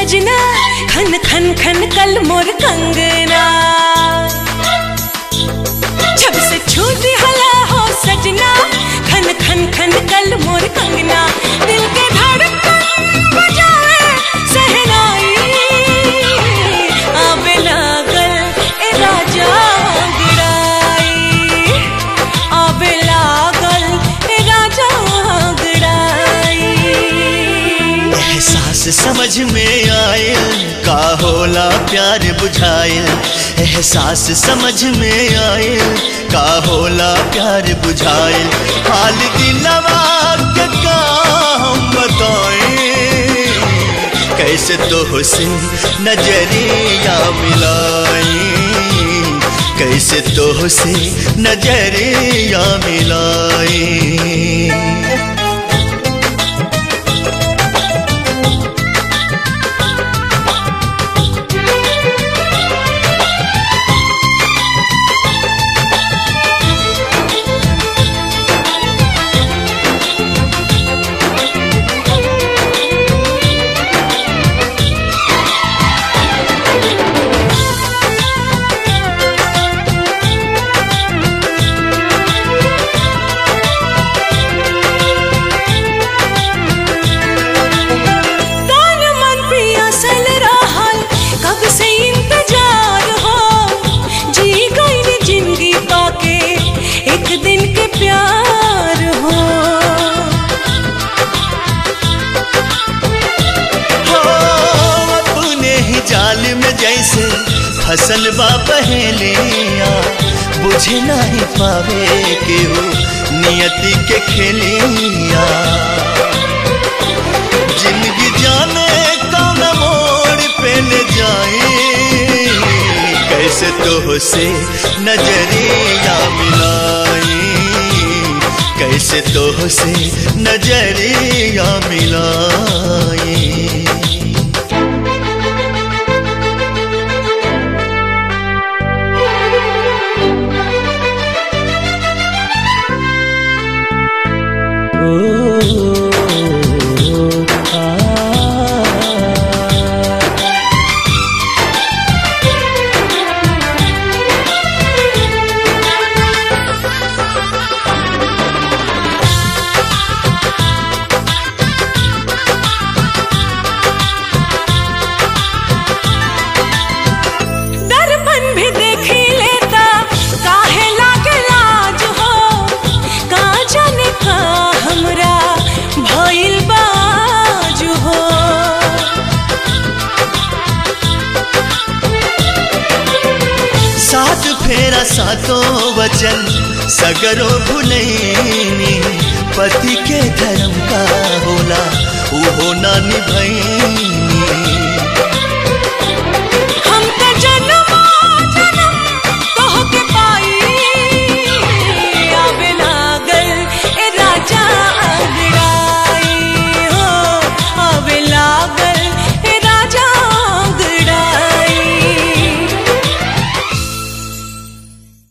सजना खन खन खन कल मोर कंगना जब से छूटी हला हो सजना खन खन खन कल मोर कंगना दिल के धड़कन बजाए सहनाई आवे लागल ए राजा गिराई आवे लागल ए राजा गिराई एहसास समझ में आयल का होला प्यार बुझायल एहसास समझ में आयल का होला प्यार बुझायल हाल दिलवा के का हम बताएं कैसे तो से नजरिया मिलाएं कैसे तो से नजरिया मिलाएं तन मन पियासल रहल कब से इंतजार हो जी गई जिंदगी पाके एक दिन के प्यार हो हो अपने ही जाल में जैसे फसल बा पहलिया बुझे नहीं पावे केहू नियति के खेलिया जिंदगी जाने कौन मोड़ पे ले जाए कैसे तो से नजरिया मिलाए कैसे तो से नजरिया मिलाए दर्पण भी देखी लेता काहे लागे लाज हो का जाने का हमरा भइल बाज हो सात फेरा सातों वचन सगरो भुलैनी पति के धर्म का होला उहो ना निभैनी